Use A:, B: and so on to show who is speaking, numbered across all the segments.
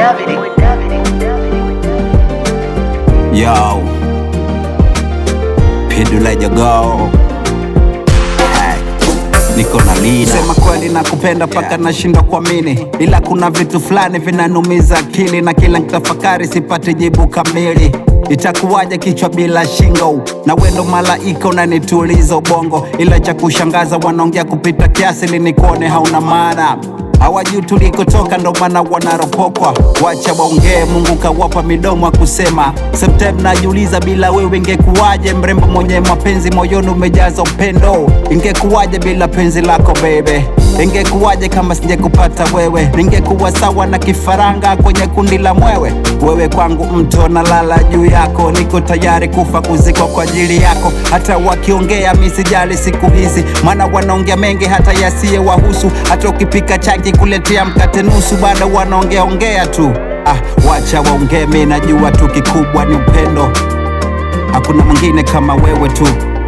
A: Yo, Pidula Jogo niko na lida. Sema kweli nakupenda paka yeah. Nashindwa kuamini, ila kuna vitu fulani vinanumiza akili, na kila nikitafakari sipati jibu kamili. Itakuwaje kichwa bila shingo? Na wendo malaika unanituliza ubongo, ila cha kushangaza wanaongea kupita kiasi, linikuone hauna maana hawajui tulikotoka, ndo maana wanaropokwa. Wacha waongee, Mungu kawapa midomo akusema. Sometime najiuliza, bila wewe ingekuwaje? Mrembo mwenye mapenzi moyoni umejaza upendo, ingekuwaje bila penzi lako bebe? Ingekuwaje kama singekupata wewe? Ningekuwa sawa na kifaranga kwenye kundi la mwewe. Wewe kwangu mto na lala juu yako, niko tayari kufa kuzikwa kwa ajili yako. Hata wakiongea mi sijali siku hizi, maana wanaongea mengi hata yasiye wahusu. Hata ukipika changi kuletea mkate nusu, bado wanaongea ongea tu. Ah, wacha waongee, mi najua tu kikubwa ni upendo. Hakuna mwingine kama wewe tu,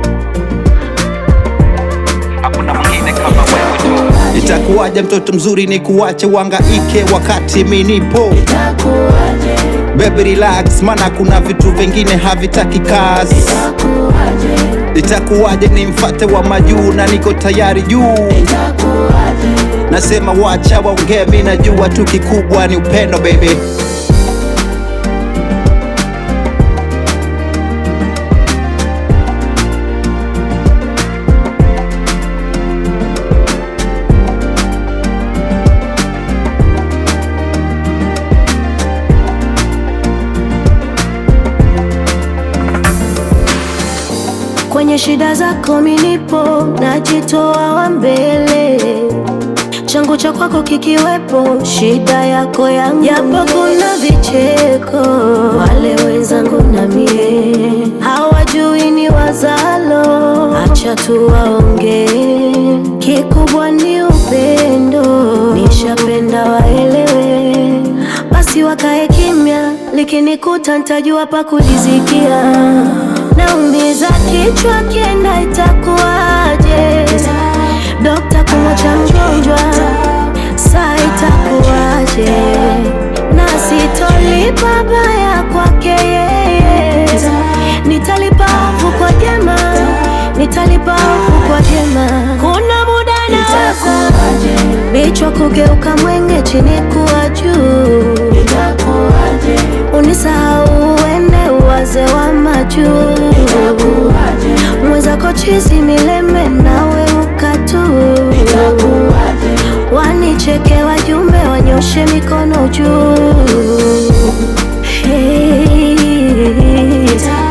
A: hakuna mwingine kama wewe tu. Itakuwaje mtoto mzuri ni kuwache wangaike wakati mi nipo? Baby relax, mana kuna vitu vingine havitaki kazi. Itakuwaje nimfate wa majuu na niko tayari juu? Nasema wacha waongee, mi najua tu kikubwa ni upendo baby.
B: Kwenye shida zako minipo, najitoa wa mbele, changu cha kwako kikiwepo, shida yako yangu. Japo kuna vicheko, wale wenzangu na mie hawajui ni wazalo, acha tu waongee, kikubwa ni upendo, nishapenda waelewe, basi wakae kimya, likinikuta ntajua pa kujizikia naumiza kichwa kienda, itakuwaje? Dokta kumwacha mgonjwa, saa itakuwaje? na sitolipa baya kwake yeye, nitalipa ovu kwa jema, nitalipa ovu kwa jema. Kuna muda nawaza vichwa kugeuka mwenge, chini kuwa juu, unisahau uende uwaze wa majuu mwenzako chizi mileme nawe ukatu wanicheke wajumbe wanyoshe mikono juu hey.